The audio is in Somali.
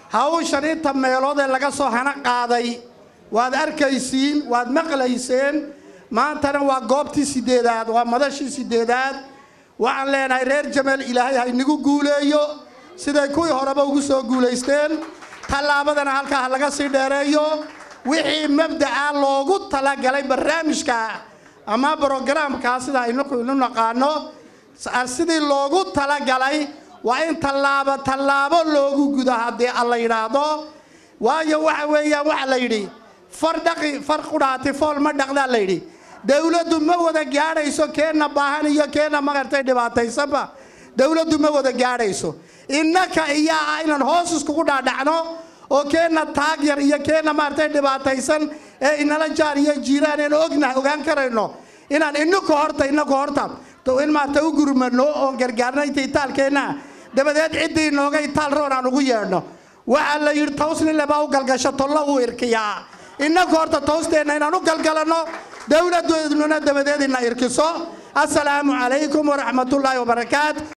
hawshan inta meelood ee laga soo hana qaaday waad arkaysiin waad maqlayseen maantana waa goobtii sideedaad waa madashii sideedaad waxaan leenahay reer jameel ilaahay ha inagu guuleeyo siday kuwii horeba ugu soo guulaysteen tallaabadana halkaa ha laga sii dheereeyo wixii mabdaca loogu talagalay barnaamijka ama brogaraamkaa sida aynu inu naqaano sidii loogu talagalay waa in tallaabo tallaabo loogu gudo haddii alla yidhaahdo waayo waxa weeyaan waxa la yidhi far dhaqi far qudhaati fool ma dhaqdaa la yidhi dowladdu ma wada gaadhayso keenna baahan iyo keenna magartay dhibaataysanba dowladdu ma wada gaadhayso innaka iyaa ah inaan hoos iskugu dhaadhacno oo keenna taag yar iyo keenna maaragtay dhibaataysan ee inala jaar iyo jiiraan een ognahay ogaan karayno inaan inaku horta inaku horta in maarata u gurmano oon gargaarno inta itaalkeenna dabadeed ciddii inooga itaal roon aan ugu yeedhno waxaa la yidhi towsnilebaa u galgasho tolla uu irkiyaa inaku horta towsteenna inaan u galgalanno dowladdoodnuna dabadeed ina irkiso assalaamu calaykum waraxmatullaahi wabarakaat